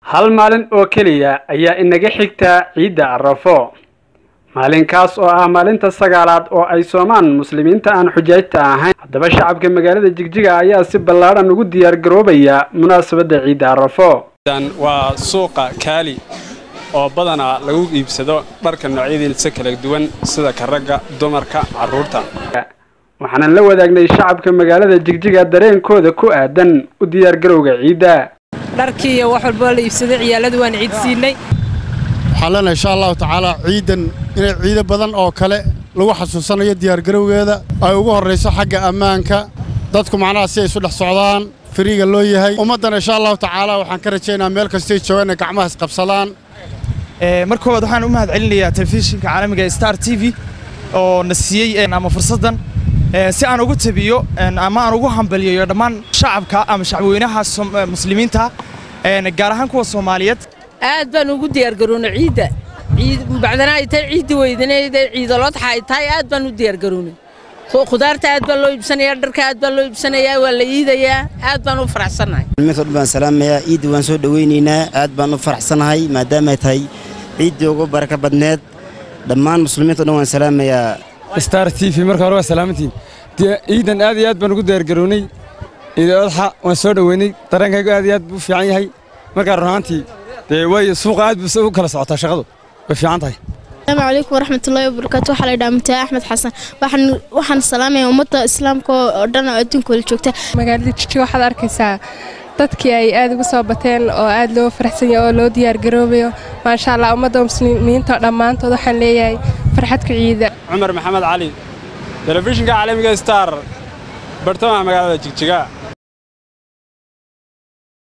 hal maalin oo keliya ayaa inaga xigta ciidda arafo maalinkaas oo ah maalinta sagaalaad oo ay soomaan muslimiinta aan xujaajta ahayn haddaba shacabka magaalada jigjiga ayaa si ballaadhan ugu diyaar garoobaya munaasabadda ciidda arafo waa suuqa kaali oo badanaa lagu iibsado dharka noocyadiisa kala duwan sida ka ragga dumarka carruurta waxaanan la wadaagnay shacabka magaalada jigjiga dareenkooda ku aadan u diyaargarowga ciidda dharkii iyo wax walboo la iibsaday ciyaaladu waan ciid siinay waxaan leenahay insha allahu tacaala ciidan inay ciido badan oo kale lagu xasuusanayo diyaargarowgeeda ay ugu horrayso xagga ammaanka dadku macnaha si ay isu dhex socdaan firiiga loo yahay ummaddana insha allahu tacaala waxaan ka rajaynaa meel kastay joogaan inay gacmaha isqabsadaan mar koowaad waxaan u mahad celinayaa telefishinka caalamiga ee star t v oo na siiyey ama fursaddan si aan ugu tabiyo ama aan ugu hambaliyayo dhammaan shacabka ama shacbweynaha muslimiinta gaar ahaan kuwa soomaaliyeed aad baan ugu diyaargaroonay ciidda bacdana ay tahay ciiddi weydanayda ciidaloodxa ay tahay aad baan u diyaargaroonay khudaarta aad baa loo iibsanayaa dharka aad baa loo iibsanayaa waa la iidayaa aad baan u faraxsannahay muslimiinta dhan baan salaamayaa ciidda waan soo dhowaynaynaa aad baan u faraxsanahay maadaamay tahay ciiddii ugu baraka badneed dhammaan muslimiinta dhan waan salaamayaa star t v marka hore waa salaamantiin ciidan aad iyo aad baan ugu diyaargarownay ciida odxa waan soo dhoweynay dareenkaygu aad iyo aad buu u fiican yahay markaa runaantii dee way suuqa aad buu u kala socotaa shaqadu way fiican tahay asalaamu calaykum waraxmatullaahi wabarakaatu waxaa la yidhaha mutaa axmed xasan waxaan waxaan salaamayaa ummadda islaamka oo dhan oo adduunka wala joogta magaalada jiji waxaad arkaysaa dadkii ay aad ugu soo bateen oo aad loo faraxsan yahay oo loo diyaargaroobayo maasha allah ummadda muslimiinta dhammaantood waxaan leeyahay farxadka ciida cumar maxamed cali telefishinka caalamiga star bartamaha magaalada jigjiga